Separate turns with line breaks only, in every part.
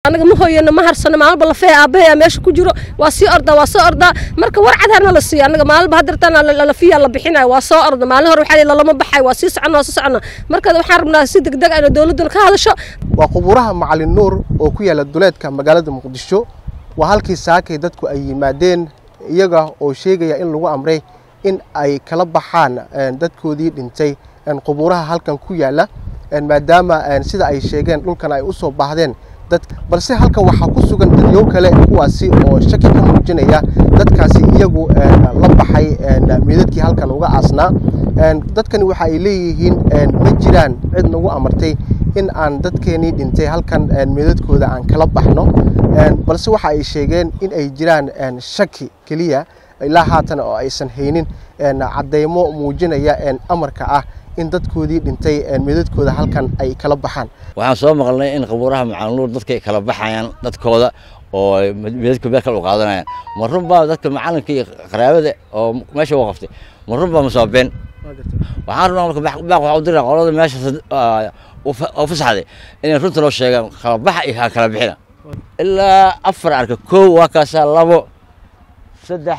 anaga ma hooyano ma harsano maalba lafee aabbahay meesha ku jiro waa sii ordaa waa soo ordaa marka war cadaarna la siiyo anaga maalba hadirtaan lafiya la bixinayo waa soo orda maalin hore waxaa lalama baxay waa sii socona waa sii socona marka waxaan rabnaa si degdeg ah inay dowladduna ka hadasho
waa qubuuraha macalin nuur oo ku yaala duleedka magaalada muqdisho waa halkii saakay dadku ay yimaadeen iyaga oo sheegaya in lagu amray in ay kala baxaan dadkoodii dhintay qubuuraha halkan ku yaala maadaama sida ay sheegeen dhulkan ay u soo baahdeen dad balse halkan waxaa ku sugan dadyow kale kuwaasi oo shaki ka muujinaya dadkaasi iyagu la baxay meedadkii halkan uga aasnaa dadkani waxa ay leeyihiin ma jiraan cid nagu amartay in aan dadkeenii dhintay halkan meedadkooda aan kala baxno balse waxa ay sheegeen in ay jiraan shaki keliya ilaa haatan oo aysan haynin caddaymo muujinaya amarka ah in dadkoodii dhintay meedadkooda halkan ay kala baxaan
waxaan soo maqalnay in qabuuraha macalinnuur dadka ay kala baxayaan dadkooda oo meedadkooda meel kale u qaadanayaan ma runbaa dadka macalinka iyo qaraabada oo meesha u qaftay ma runbaa masoobeen waxaan rabnaa marka baaq waxaa u diraa qolada meesha oo fasaxday inay runta loo sheegaan kala baxa iyo ha kala bixina ilaa afar arka kow waa kaasaa labo saddex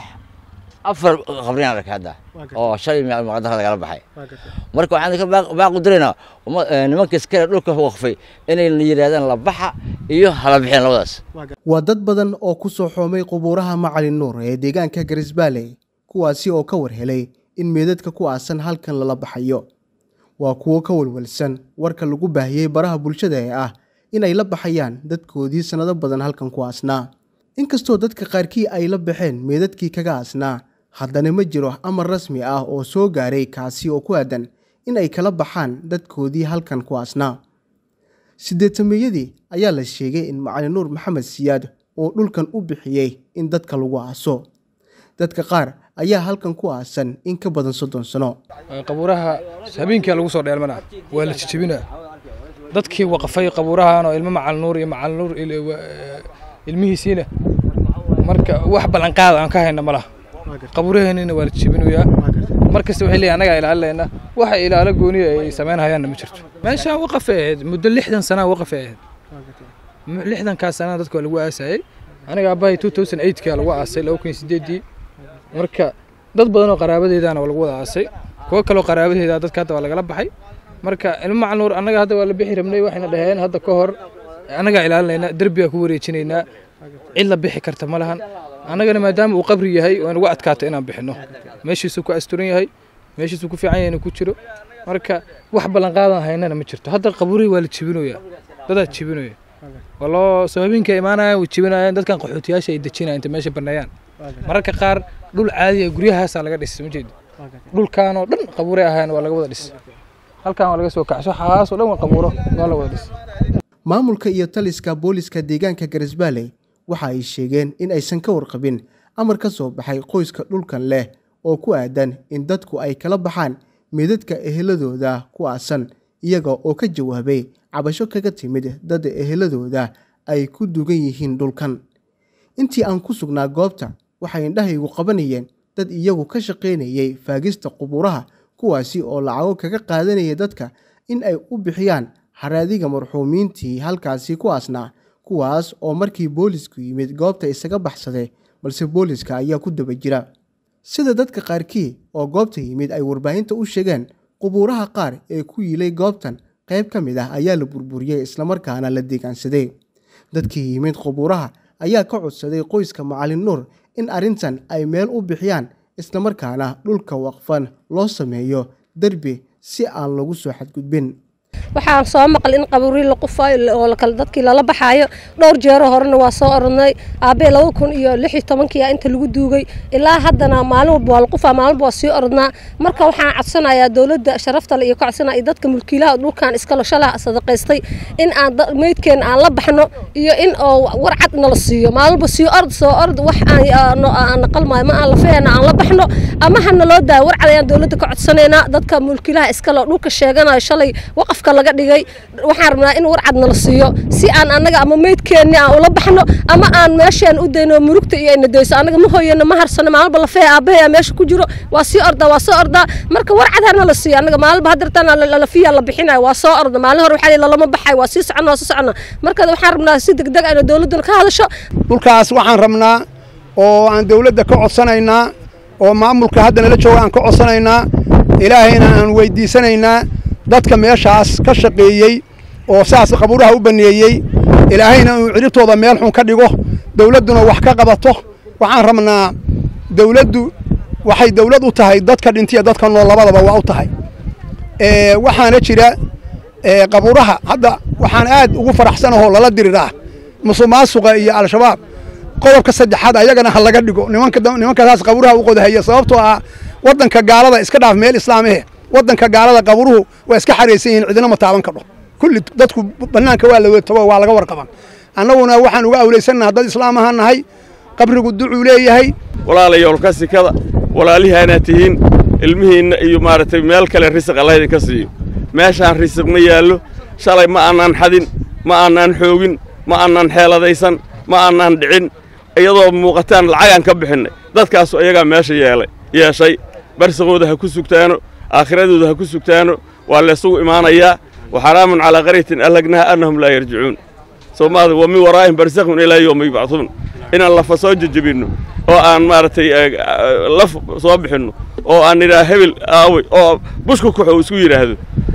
afar qabriyaan arkay hadda oo shalay maqdara lagala baxay marka waxaan ka baaq u diraynaa nimanka iskale dhulka waqfay inay yidhahdaan la baxa iyo hala bixiyaan labadaas
waa dad badan oo ku soo xoomay qubuuraha macalin nuur ee deegaanka garisbaalley kuwaasi oo ka war helay in meedadka ku aasan halkan lala baxayo waa kuwo ka walwalsan warka lagu baahiyey baraha bulshada ee ah inay la baxayaan dadkoodii sannado badan halkan ku aasnaa inkastoo dadka qaarkii ay la baxeen meedadkii kaga aasnaa haddana ma jiro amar rasmi ah oo soo gaaray kaasi oo ku aadan in ay kala baxaan dadkoodii halkan ku aasnaa siddeetameeyadii ayaa la sheegay in macalin nuur maxamed siyaad oo dhulkan u bixiyey in dadka lagu aaso dadka qaar ayaa halkan ku aasan in ka badan soddon sano
qabuuraha habeenkia lagu soo dheelmana waa la jijebinaa dadkii waqfay qabuurahan oo ilmo macalin nuur iyo macalin nuur ilmihiisiina marka wax ballanqaada aan ka hayna ma laha qabuuraheenina waa la jijebinayaa mar kasta waxay leeyihin annagaa ilaalinayna waxa ilaalo gooniya ay samaynhayaanna ma jirto meeshaan waqafay ahayd muddo lixdan sanaa waqafay ahayd lixdankaas sanaa dadka waa lagu aasayey aniga aabbahay two thousand eightkaa lagu aasay laba kun sideedii marka dad badan oo qaraabadeedana waa lagu wada aasay kuwo kaloo qaraabadeeda dadka hadda waa lagala baxay marka ilmo macal nuur annaga hadda waa la bixi rabnay waxayna dhaheen hadda ka hor annagaa ilaalinaynaa derbigaa ku wareejinaynaa cid la bixi karta ma lahan annagana maadaama uu qabri yahay waa nagu adkaato inaan bixinno meeshiisuu ku asturan yahay meeshiisuu ku fiican yahay inuu ku jiro marka wax ballanqaadan haynana ma jirto hadda qabuurihii waa la jibinoyaa dadaa jibinoya waa loo sababinka imaanayaan way jibinayaan dadkan qaxootiyaasha ay dejinayaan inta meesha banneeyaan mararka qaar dhul caadiya guryahaasaa laga dhisay ma jeedi dhulkaanoo dhan qabuuray ahayn waa laga wada dhisay halkan waa laga soo kaxso xaasoo dhan waa qabuuro waa la wada dhisay
maamulka iyo taliska booliska deegaanka garisbaalley waxa ay sheegeen in aysan ka warqabin amar ka soo baxay qoyska dhulkan leh oo ku aadan in dadku ay kala baxaan meedadka eheladooda ku aasan iyaga oo ka jawaabay cabasho kaga timid dad eheladooda ay ku dugan yihiin dhulkan intii aan ku sugnaa goobta waxay indhahaygu qabanayeen dad iyagu ka shaqaynayay faagista qubuuraha kuwaasi oo lacago kaga qaadanaya dadka in ay u bixiyaan haraadiga marxuumiintii halkaasi ku aasnaa kuwaas oo markii boolisku yimid goobta isaga baxsaday balse booliska ayaa ku daba jira sida dadka qaarkii oo goobta yimid ay warbaahinta u sheegeen qubuuraha qaar ee ku yilay goobtan qayb ka mid ah ayaa la burburiyey islamarkaana la deegaansaday dadkii yimid qubuuraha ayaa ka codsaday qoyska macalin nuur in arrintan ay meel u bixiyaan islamarkaana dhulka waqfan loo sameeyo derbi si aan lagu soo xadgudbin
waxaan soo maqal in qabuuri la qufaayo oo kale dadkii lala baxaayo dhowr jeero horena waa soo oranay aabbee laba kun iyo lix iyo tobankii inta lagu duugay ilaa haddana maalin walba waa la qufaa maalin walba waa sii oranaa marka waxaan codsanayaa dowladda sharaftale iyo ka codsanaya iyo dadka mulkiilaha dhulkan iskalo shalaa sadaqaystay in aan meydkeena aan la baxno iyo in oo war cad nala siiyo maalin walba sii ord soo ord wax aan naqalmaayo ma aan lafeena aan la baxno ama hana loo daayo war cad ayaan dowladda ka codsanaynaa dadka mulkiilaha iskalo dhulka sheeganayo shalay waqaf afka laga dhigay waxaan rabnaa in warcad nala siiyo si aan annaga ama meydkeenni aan ula baxno ama aan meeshaan u dayno murugta iyo ayna dayso annaga ma hooyano ma harsano maalba lafee aabbahay meesha ku jiro waa sii ordaa waa soo ordaa marka warcad hana la siiyo annaga maalba hadirtaan lafiya la bixinayo waa soo orda maalin hore waxaa lalama baxay waa sii socona waa sii socona marka waxaan rabnaa si degdeg ah inay dowladduna ka hadasho
dhulkaas waxaan rabnaa oo aan dawladda ka codsanaynaa oo maamulka hadda nala jooga aan ka codsanaynaa ilaahayna aan weydiisanaynaa dadka meeshaas ka shaqeeyey oo saas qabuuraha u baneeyey ilaahayna uu ciribtooda meel xun ka dhigo dawladduna wax ka qabato waxaan rabnaa dawladdu waxay dawlad u tahay dadka dhintiya dadka nool labadaba waa u tahay waxaana jira qabuuraha hadda waxaan aad ugu faraxsanahoo lala diriraa musuqmaasuqa iyo al-shabaab qodobka saddexaad ayagana ha laga dhigo nimankaasaas qabuuraha u qodahaya sababtoo ah waddanka gaalada iska dhaaf meel islaamihe waddanka gaalada qaburuhu waa iska xaraysan yihiin cidina ma taaban kadho kulli dadku bannaanka waa la tago waa laga warqaban annaguna waxaan uga awlaysannaha dad islaam ahaan nahay qabrigu ducuu leeyahay
walaalayoolka sikada walaalihaanaad tihiin ilmihiinna iyo maaragtay meel kale risiq alla idinka siiyo meeshaan risiq ma yaallo shalay ma aanaan xadin ma aanaan xoogin ma aanaan xeeladaysan ma aanaan dhicin iyadoo muuqataan lacagaan ka bixinnay dadkaasu iyagaa meesha yeelay yeeshay barsiqooda ha ku sugtaano aakhiradooda ha ku sugtaano waa laysugu imaanayaa wa xaraamun calaa qaryatin allagnaha annahum laa yarjicuun soomaada wa min waraa'ihim barsakhun ilaa yowma yubcaduun inaan lafa soo jejebinno oo aan maaragtay laf soo bixinno oo aan nidhaa hebel aawey oo bushku kuxo isku yidhaahdo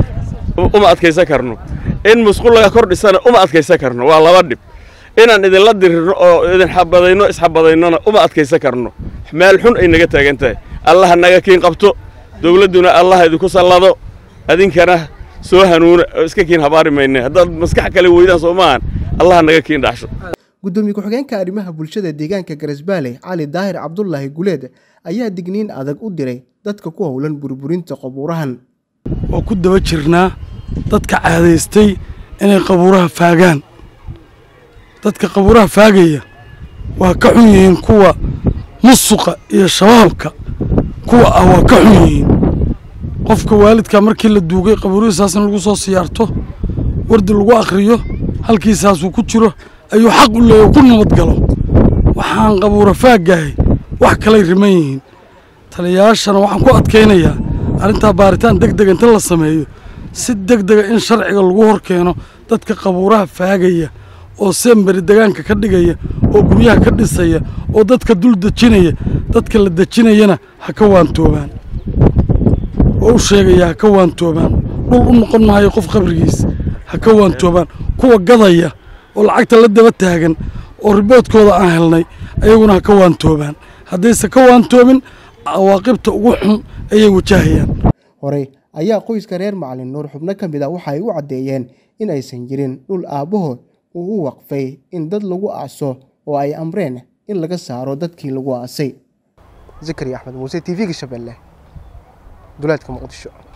uma adkaysan karno in musqul laga kor dhisana uma adkaysan karno waa laba dhib inaan idinla dirirno oo idin xabadayno isxabadaynona uma adkaysan karno meel xun ay naga taagan tahay allaha naga kiin qabto dawladduna allaha idinku sallado adinkana soo hanuuna oo iska kiin habaari mayne haddaad maskax kale weydaan soo maahan allaha naga kiin dhaxsho
gudoomiye ku-xigeenka arrimaha bulshada deegaanka garesbaale cali daahir cabdulaahi guleed ayaa digniin adag u diray dadka ku howlan burburinta qabuurahan
oo ku daba jirnaa dadka caadaystay inay qabuuraha faagaan dadka qabuuraha faagaya waa ka xun yihiin kuwa musuqa iyo shabaabka kuwa ah waa ka xun yihiin qofka waalidka markii la duugay qabuurihiisaas in lagu soo siyaarto wardi lagu akhriyo halkiisaasuu ku jiro ayuu xaq u leeya ku nabadgalo waxaan qabuura faaggahay wax kalay riman yihiin taliyayaashana waxaan ku adkaynayaa arrintaa baaritaan deg dega inta la sameeyo si deg dega in sharciga lagu hor keeno dadka qabuuraha faagaya oo semberi degaanka ka dhigaya oo guryaha ka dhisaya oo dadka dul dejinaya dadka la dejinayana ha ka waantoobaan oo u sheegaya ha ka waantoobaan dhul u noqon maayo qof qabrigiis ha ka waantoobaan kuwa gadaya oo lacagta la daba taagan oo riboodkooda aan helnay ayaguna ha ka waantoobaan haddayse ka waantoobin cawaaqibta ugu xun ayay wajahayaan
horey ayaa qoyska reer macalin nuur xubno ka mid a waxa ay u caddeeyeen in aysan jirin dhul aabbahood uu u waqfay in dad lagu aaso oo ay amreen in laga saaro dadkii lagu aasay zakari axmed muuse t v-ga shabeelle duleedka muqdisho